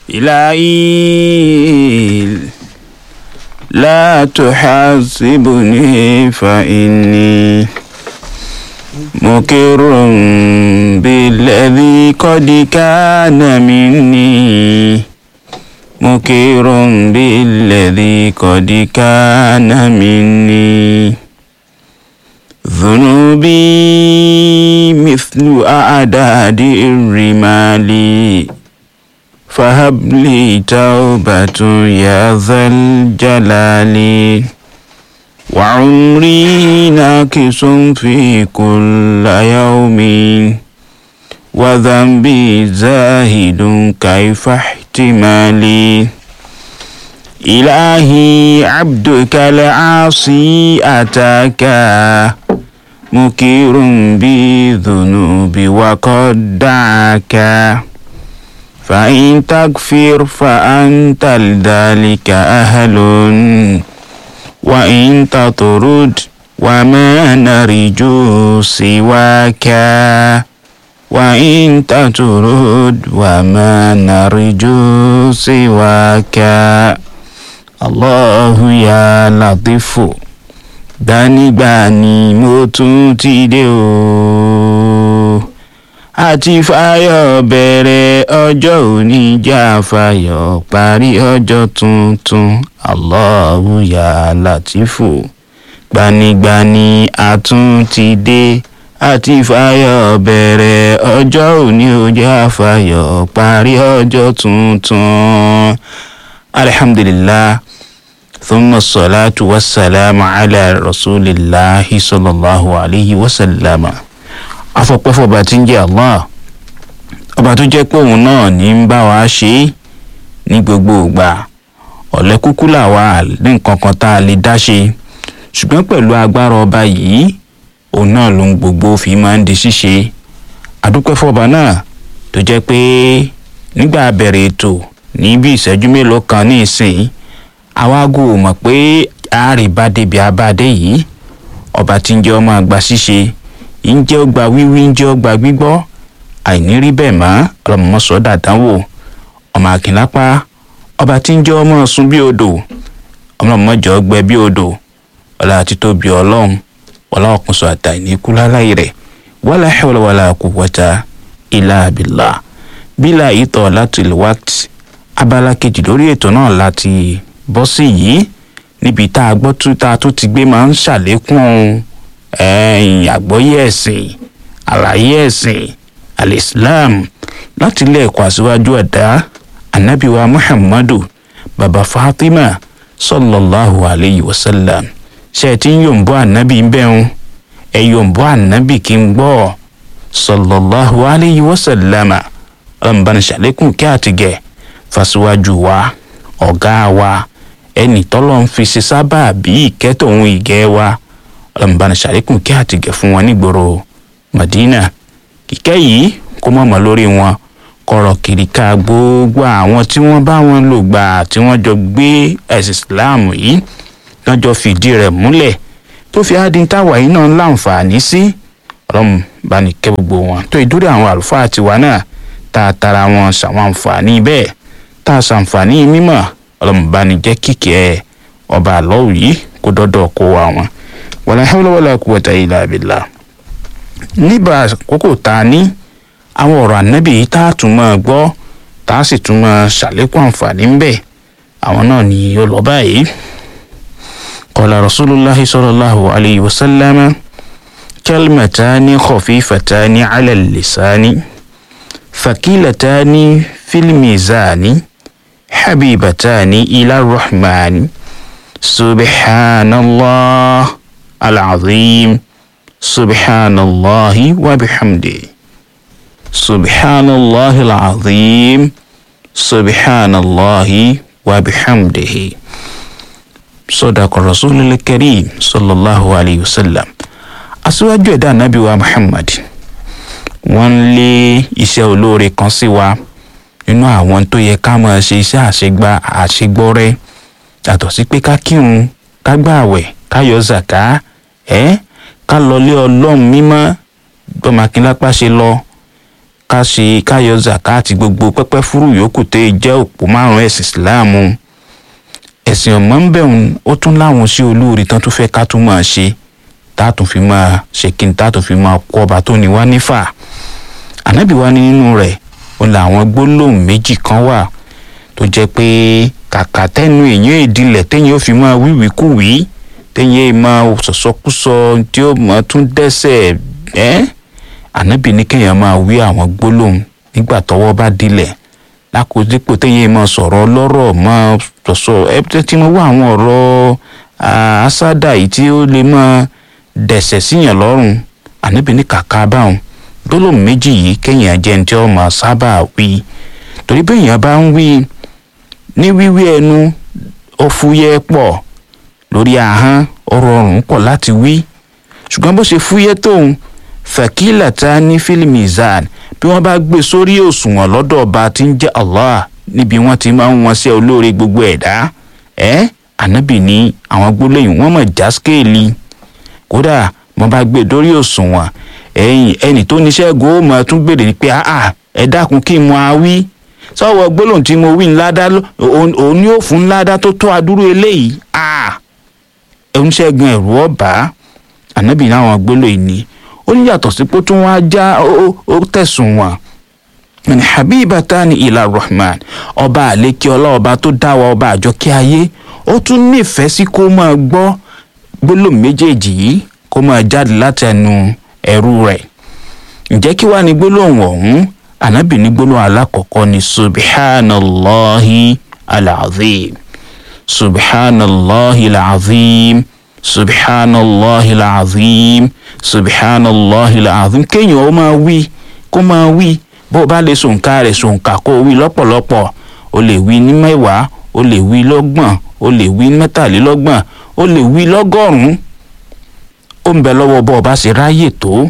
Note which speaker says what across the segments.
Speaker 1: إلهي لا تحاسبني فإني مقر بالذي قد كان مني مقر بالذي قد كان مني ذنوبي مثل أعداد الرمال فهب لي توبة يا ذا الجلال وعمري ناكس في كل يوم وذنبي زاهد كيف احتمالي إلهي عبدك العاصي أتاك مكير بذنوب وقد دعاك فإن تغفر فأنت لذلك أهل وإن تطرد وما نرجو سواك وإن تطرد وما نرجو سواك الله يا لطيف dánigbani mo tún ti dé o àti fáyọ̀ bẹ̀rẹ̀ ọjọ́ òní já fáyọ̀ parí ọjọ́ tuntun Allahu ya Latifu gbanigbani a tún ti dé àti fáyọ̀ bẹ̀rẹ̀ ọjọ́ òní ó já fáyọ̀ parí ọjọ́ tuntun alhamdulillah. ثم الصلاة والسلام على رسول الله صلى الله عليه وسلم afọpẹ́fọ́ ọba tí ń jẹ́ allah ọba tó jẹ́ pé òun náà ní ń bá wa ṣe é ní gbogbo ìgbà ọ̀lẹ́ kúkú làwa ní nǹkan kan tá a lè dá ṣe ṣùgbọ́n pẹ̀lú agbára ọba yìí òun náà ló ń gbogbo fi máa ń di ṣíṣe àdúpẹ́fọ́ ọba náà tó jẹ́ pé nígbà bẹ̀rẹ̀ ètò ní bí ìṣẹ́jú mélòó kan ní ìsìn àwago mọ̀ pé àárẹ̀ bá débi abáde yìí ọba tí ń jẹ́ ọmọ àgbà ṣíṣe ń jẹ́ ọgbà wíwí ń jẹ́ ọgbà gbígbọ́ àìní rí bẹ́ẹ̀ mọ́ ọlọ́mọmọ́sọ dàdánwò ọmọ àkìnlápá ọba tí ń jẹ́ ọmọ ọ̀sùn bí odò ọmọọmọjọ gbẹ bí odò ọlá àti tóbi ọlọ́run ọlá ọkùnso àtà ìníkú láláì rẹ̀ wala hawla wala quwwata illa billah bílà ìtọ̀ láti lè wákìtì abala kejì lórí ètò náà láti bọ́ sí yìí níbi tá a gbọ́ tó tá a tó ti gbé máa ń ṣàlékún àgbọ́yé ẹ̀sìn àlàyé ẹ̀sìn alislam láti ilé ẹ̀kọ́ àṣíwájú ẹ̀dá anabiwa muhammadu baba fatima sallallahu alayhi wa sallam ṣe ti ń yòǹbọ ànábì ń bẹ́hùn ẹ yòǹbọ ànábì kí n gbọ́ sallallahu alayhi wa sallam ọlọ́mùbánu ṣàlékún kí àtìgẹ̀ fàṣíwájú wa ọ̀gá wa ẹnì tọ́lọ́ ń fi ṣe sábà bí ìkẹ́tọ̀ òun ìgẹ́ wa ọlọ́mùbánu ṣàlékún kí àtìgẹ̀ fún wọn nígboro madina kíkẹ́ yìí kó mọ̀mọ́ lórí wọn kọ̀rọ̀ kiri ká gbogbo àwọn tí wọ́n bá wọn lò gbà tí wọ́n jọ gbé ẹ̀sìn islam yìí lọ́jọ́ fìdí rẹ̀ múlẹ̀ tó fi ádín táwa yìí náà láǹfààní sí ọlọ́run bá ní kẹ́ gbogbo wọn tó ìdúró àwọn àlùfáà tiwa náà tá a tara wọn ṣàwọn àǹfààní bẹ́ẹ̀ tá a ṣàǹfààní mímọ̀ ọlọ́run bá ní jẹ́ kíkẹ́ ọba àlọ́wù yìí kó dọ́dọ̀ kó wa wọn wala hawla wala quwwata illa billah níbà àkókò tá a ní àwọn ọ̀rọ̀ ànábì yìí tá a tún máa gbọ́ tá a sì tún máa ṣàlékún àǹfààní ń bẹ̀ àwọn náà ni ó lọ báyìí. qala rasulullahi sallallahu alayhi wa sallam kalimatani khafifatani ala lisani fakilatani fil mizani habibatani ila rahmani subhanallah al-azim subhanallahi wa bihamdihi. سبحان الله العظيم سبحان الله وبحمده صدق الرسول الكريم صلى الله عليه وسلم aṣíwájú ẹ̀dá ànábì wa muhammad wọ́n ń lé iṣẹ́ olóore kan sí wa nínú àwọn tó yẹ ká máa ṣe iṣẹ́ àṣegbá àṣegbọ́rẹ́ yàtọ̀ sí pé ká kírun ká gbààwẹ̀ ká yọ zàká ẹ́ ká lọlé ọlọ́run mímọ́ gbọ́mọ akínlápá ṣe lọ ká ṣe káyọ zakati gbogbo pẹ́pẹ́ fúrú yòókù tẹ́ jẹ́ òpó márùn-ún ẹ̀sìn ìsìláàmù ẹ̀sìn ọ̀mọ́ ń bẹ̀rùn ó tún láwọn sí olóore tán tó fẹ́ ká tún máa ṣe táàtún fi máa ṣe kí n táàtún fi máa kó ọba tó ní wá nífà ànábì wá ní nínú rẹ̀ ó làwọn gbólóhùn méjì kan wà tó jẹ́ pé kàkà tẹ́nu èèyàn ìdílẹ̀ téèyàn ó fi máa wíwìkúwìí téèyàn máa sọ̀sọ́kúsọ tí ó máa tún dẹ́sẹ̀ ẹ́ ànábì ní kéèyàn máa wí àwọn gbólóhùn nígbà tọ́wọ́ bá dilẹ̀ lákòódípò téèyàn máa sọ̀rọ̀ lọ́rọ̀ máa sọ̀sọ̀ ẹ tí mo wá àwọn ọ̀rọ̀ àásádà yìí tí ó lè máa dẹ̀sẹ̀ síyàn lọ́rùn ànábì ní kàkà báwọn gbólóhùn méjì yìí kéèyàn jẹ́ ní tí ó máa sábà wí torí béèyàn bá ń wí ní wíwí ẹnu ó fúyẹ́ pọ̀ lórí ahọ́n ọ̀rọ̀ ọ̀rùn pọ̀ láti wí ṣùgbọ́n bó ṣe fúyẹ́ tóun fẹ̀kílà tá ní fílímù zan bí wọ́n bá gbé sórí òṣùwọ̀n lọ́dọ̀ ọba tí ń jẹ́ allah níbi wọ́n ti máa ń wọn sí olóore gbogbo ẹ̀dá ẹ́ ànábì ní àwọn gbólóyìn wọ́n mọ̀ já skéèlì kódà wọ́n bá gbé dórí òṣùwọ̀n ẹ̀yìn ẹnì tó níṣẹ́ go ó máa tún béèrè pé àà ẹ dákun kí n mọ awí sọ́wọ́ gbólóhùn tí mo wí ńládá òun ni ó fún ńládá tó tó adúrú eléyìí àà oníṣègùn ẹ̀rù ọ̀bá ànábì náwọn gbólóhùn ni ó ní yàtọ̀ sí pé tó wọ́n á já ó tẹ̀sùn wọn ní habibatani ila rahman ọba àlékè ọlọ́ọba tó dá wa ọba àjọkẹ́ ayé ó tún nífẹ̀ẹ́ sí kó máa gbọ́ gbólóhùn méjèèjì yìí kó máa jáde láti ẹnu ẹrú rẹ̀ ǹjẹ́ kí wàá ní gbólóhùn ọ̀hún ànábì ní gbólóhùn alákọ̀ọ́kọ́ ní subhanallahi alazim subhanallahi alazim subhanallahi alazim subhanallahi alazim kéèyàn ó máa wí kó máa wí bó o bá lè sòǹkà rẹ̀ sòǹkà kó o wí lọ́pọ̀lọpọ̀ o lè wí ní mẹ́wàá o lè wí lọ́gbọ̀n o lè wí mẹ́tàlélọ́gbọ̀n o lè wí lọ́gọ́rùn-ún ó ń bẹ lọ́wọ́ bó o bá ṣe ráyè tó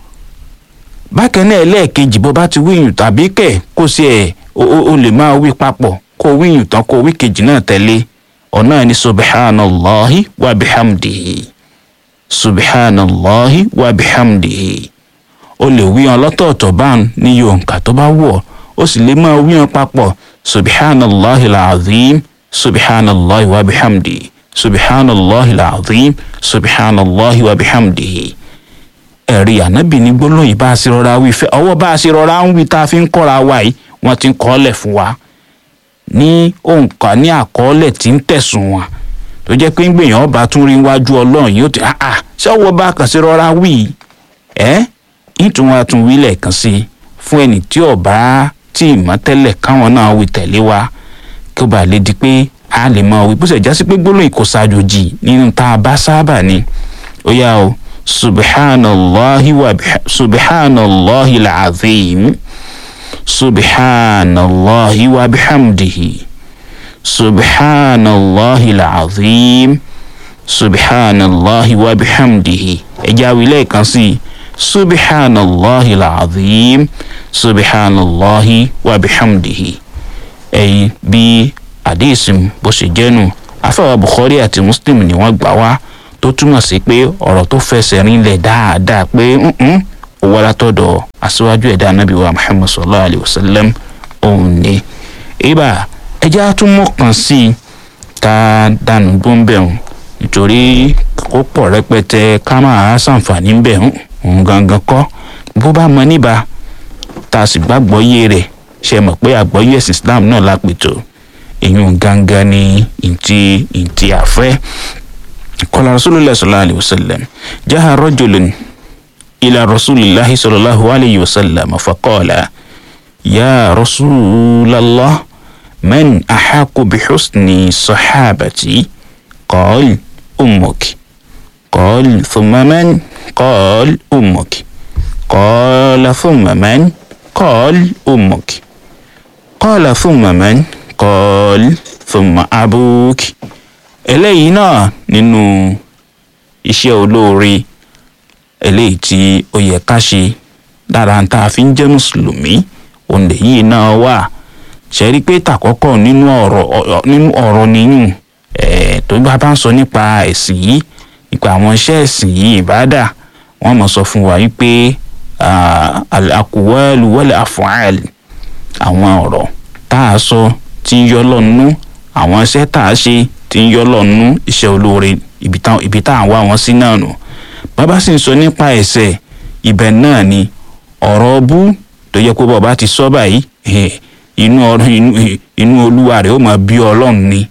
Speaker 1: bákan náà ẹlẹ́ẹ̀kejì bó bá ti wíyùn tàbí kẹ̀ kó sí ẹ̀ o lè máa wí papọ̀ kó wíyùn tán kó wí kejì náà tẹ̀lé ọ̀nà ní subhanallahi wa bihamdihi subhanallahi wa bihamdihi o lè wí wọn lọ́tọ̀ọ̀tọ̀ báwọn ní yòǹkà tó bá wọ̀ ó sì lè máa wí wọn papọ̀ subhanallahi alazim subhanallahi wa bihamdihi subhanallahi alazim subhanallahi wa bihamdihi ẹ̀rí ànábì ní gbólóyìn bá a ṣe rọra wí fẹ́ ọwọ́ bá a ṣe rọra ń wí tá a fi ń kọ́ra wa yìí wọ́n ti ń kọ́lẹ̀ fún wa ní òǹkà ní àkọọ́lẹ̀ tí ń tẹ̀sùn wọn tó jẹ́ pé ń gbìyànjú ọba tún rí iwájú ọlọ́run yóò ti ah ah ṣé ọwọ́ bá a kàn sí rọra wí ẹ́ ìtún wa tún wí lẹ́ẹ̀kan sí i fún ẹni tí ọba tí ìmọ̀ tẹ́lẹ̀ káwọn náà wí tẹ̀lé wa kí ó bá lè di pé a lè mọ wí bó ṣe já sí pé gbólóyìn kò ṣàjòjì nínú tá a bá sábà ni ó yá o subhanallahi wa subhanallahi alazim subhanallahi wa bihamdihi subhanallahi alazim subhanallahi wa bihamdihi ẹja wílẹ̀ kan sí i subhanallahi alazim subhanallahi wa bihamdihi ẹ̀yin bí àdéhìsìm bó ṣe jẹ́nu afẹ́wà bukhari àti muslim ni wọ́n gbà wá tó túmọ̀ sí pé ọ̀rọ̀ tó fẹsẹ̀ rinlẹ̀ dáadáa pé ó wá látọ̀dọ̀ aṣíwájú ẹ̀dá anábì wa muhammad sallallahu alayhi wa sallam òun ni. ibà ẹjẹ́ àtúmọ̀ kan sí i ká dànù gbóǹbẹ̀hùn nítorí ó pọ̀ rẹpẹtẹ ká máa ṣàǹfààní ń bẹ̀ òun gangan kọ́ bó bá mọ níbà tá a sì gbàgbọ́ yé rẹ̀ ṣe mọ̀ pé àgbọ́yé ẹ̀sìn islam náà lápètò èyún gangan ni ìntì ìntì àfẹ́. قال رسول الله صلى الله عليه وسلم جاء رجل إلى رسول الله صلى الله عليه وسلم فقال يا رسول الله من أحق بحسن صحابتي قال أمك قال ثم من قال أمك قال ثم من قال أمك قال ثم من قال ثم أبوك eléyìí náà nínú iṣẹ́ olóore eléyìí tí ó yẹ ká ṣe lára tá a fi ń jẹ́ mùsùlùmí òǹdè yìí náà wà ṣe rí pé tàkọ́kọ́ nínú ọ̀rọ̀ nínú ọ̀rọ̀ nìyún tó bá bá ń sọ nípa ẹ̀sìn yìí nípa àwọn iṣẹ́ ẹ̀sìn yìí ìbádà wọ́n mọ̀ sọ fún wa wípé al-aqwalu wal-af'al àwọn ọ̀rọ̀ tá a sọ tí ń yọ lọ́nú àwọn iṣẹ́ tá a ṣe tí ń yọ lọ́nú iṣẹ́ olóore ibi tá à ń wá wọn sí náà nù bàbá sì ń sọ nípa ẹ̀ṣẹ̀ ibẹ̀ náà ni ọ̀rọ̀ bú tó yẹ kó bàbá ti sọ báyìí inú inú olúwa rẹ̀ ó máa bí ọlọ́run ni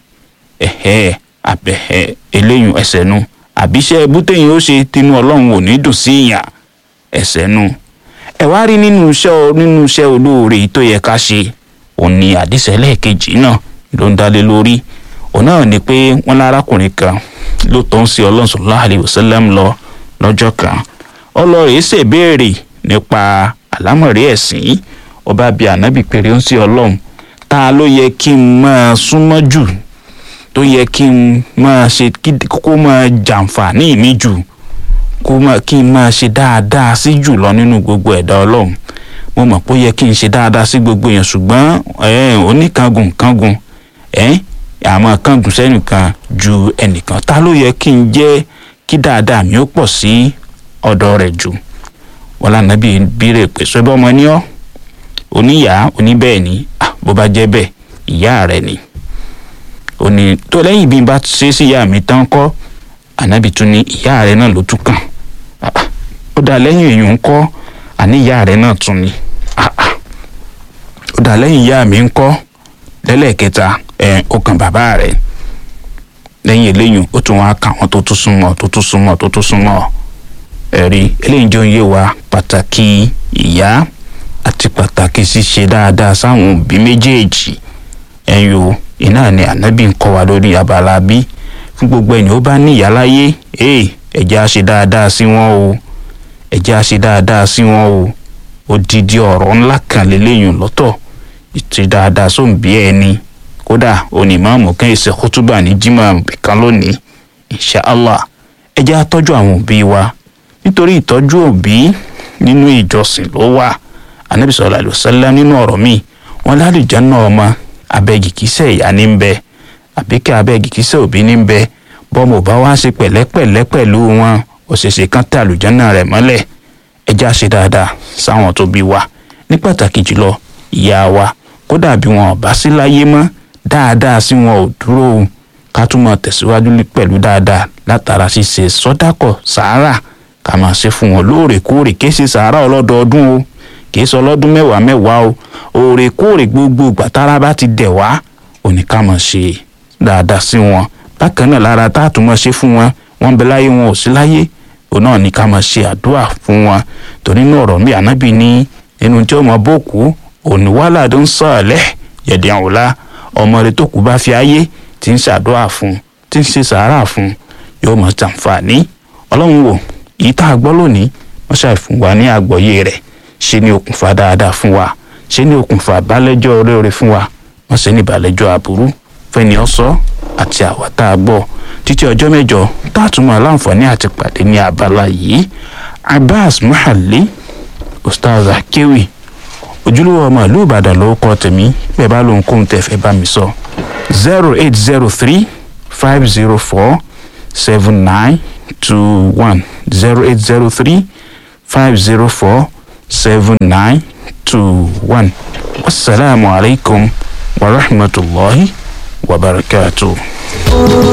Speaker 1: eléyìí ẹ̀ṣẹ̀ nu àbíṣẹ́ bútẹ́yìn ó ṣe tinú ọlọ́run ò ní dùn sí ìyàn ẹ̀ṣẹ̀ nu ẹ wá rí nínú iṣẹ́ nínú iṣẹ́ olóore tó yẹ ká ṣe òun ni àdìsẹ́ lẹ́ẹ̀kejì náà ló ń dálé lórí òun náà ni pé wọ́n lárákùnrin kan ló tọ́ ń sí ọlọ́run sallallahu alaihi wasallam lọ lọ́jọ́ kan ọlọ́rẹ̀ ṣèbéèrè nípa àlámọ̀rí ẹ̀sìn ọba bíi ànábì péré ń sí ọlọ́run ta ló yẹ kí n máa súnmọ́ jù tó yẹ kí n máa ṣe kó máa jàǹfààní mi jù kó máa kí n máa ṣe dáadáa sí jù lọ nínú gbogbo ẹ̀dá ọlọ́run mo mọ̀ pé ó yẹ kí n ṣe dáadáa sí gbogbo èèyàn ṣùgbọ́n oníkangun kangun àmọ́ kangun sẹ́nìkan ju ẹnìkan ta ló yẹ kí n jẹ́ kí dáadáa mi ó pọ̀ sí ọ̀dọ̀ rẹ̀ jù wọn lànà bíi bírè pé sọ bọ́mọ ní ọ́ oníyàá oníbẹ́ẹ̀ ni bó bá jẹ́ bẹ́ẹ̀ ìyá rẹ̀ ni òní tó lẹ́yìn bí n bá ṣe sí ìyá mi tán kọ́ ànábì tún ní ìyá rẹ̀ náà ló tún kàn ó dà lẹ́yìn èèyàn ń kọ́ àní ìyá rẹ̀ náà tún ni ó dà lẹ́yìn ìyá mi ń kọ́ lẹ́lẹ́kẹta ẹ̀ ó kàn bàbá rẹ̀ lẹ́yìn eléyìí ó tún wá kà wọ́n tó tún súnmọ́ tó tún súnmọ́ tó tún súnmọ́ ẹ̀rí eléyìí jẹ́ òye wa pàtàkì ìyá àti pàtàkì ṣíṣe dáadáa sáwọn òbí méjèèjì ẹ̀yìn o iná ni ànábì ń kọ́ wa lórí abala bí fún gbogbo ẹni ó bá ní ìyá láyé ee ẹ̀jẹ̀ á ṣe dáadáa sí wọn o ẹ̀jẹ̀ á ṣe dáadáa sí wọn o odidi ọ̀rọ̀ ńlá kan lélẹ́yìn lọ́tọ̀ ìtì dáadáa sóǹbí ẹni kódà onímọ̀ọ́mù kan ìṣe kútúbà ní jimá kan lónìí inshallah ẹ jẹ́ á tọ́jú àwọn òbí wa nítorí ìtọ́jú òbí nínú ìjọsìn ló wà anabi sallallahu alaihi wasallam nínú ọ̀rọ̀ mi wọn lálùjá náà ọmọ abẹ́gì kìsẹ́ ìyá ní bẹ àbíkẹ́ abẹ́gì kìsẹ́ òbí ní bẹ bọ́mọ bá wá ṣe pẹ̀lẹ́pẹ̀lẹ́ pẹ̀lú wọn òṣèṣe kan tẹ àlùjáná rẹ̀ mọ́lẹ̀ ẹ já ṣe dáadáa sáwọn tó bí wa ní pàtàkì jùlọ ìyá wa kódà bí wọn ò bá sí láyé mọ́ dáadáa sí wọn ò dúró o ká tún máa tẹ̀síwájú pẹ̀lú dáadáa látara ṣíṣe sọ́dákọ̀ sàárà ká máa ṣe fún wọn lóòrèkóòrè kí ṣe sàárà ọlọ́dọọdún o kì í sọ ọlọ́dún mẹ́wàá mẹ́wàá o òòrèkóòrè gbogbo gbàtàrà bá ti dẹ̀ wá òní ká máa ṣe dáadáa sí wọn bákan náà lára tá a tún máa ṣe fún wọn wọn bẹ láyé wọn ò sí láyé òun náà ní ká máa ṣe àdúrà fún wọn torí náà ọ̀rọ̀ mi ànábì ní nínú tí ọmọ bòkú òní wàhálà tó ń sọ ọ̀lẹ́ yẹ̀dẹ̀ àwòlá ọmọ rẹ tó kú bá fi ayé tí ń ṣàdúrà fún tí ń ṣe sàárà fún yóò máa ṣàǹfààní ọlọ́run wò yìí tá a gbọ́ lónìí wọ́n ṣàìfún wa ní àgbọ́yé rẹ̀ ṣe ní okùnfà dáadáa fún wa ṣe ní okùnfà balẹ̀jọ́ oríire fún wa wọ́n ṣe ní balẹ̀jọ́ aburú fẹ́ni ọ̀sọ́ àti àwa tá a gbọ́ títí ọjọ́ mẹ́jọ tá a tún máa láǹfààní àti pàdé ní abala yìí abbas muhalli ustaz akewi ojúlówó ọmọ ìlú ìbàdàn ló kọ tèmi bẹ́ẹ̀ bá lóun kóhun tẹ́ fẹ́ bá mi sọ zero eight zero three five zero four seven nine two one zero eight zero three five zero four seven nine two one wasalaamu alaykum wa rahmatulahi wa barakatuh.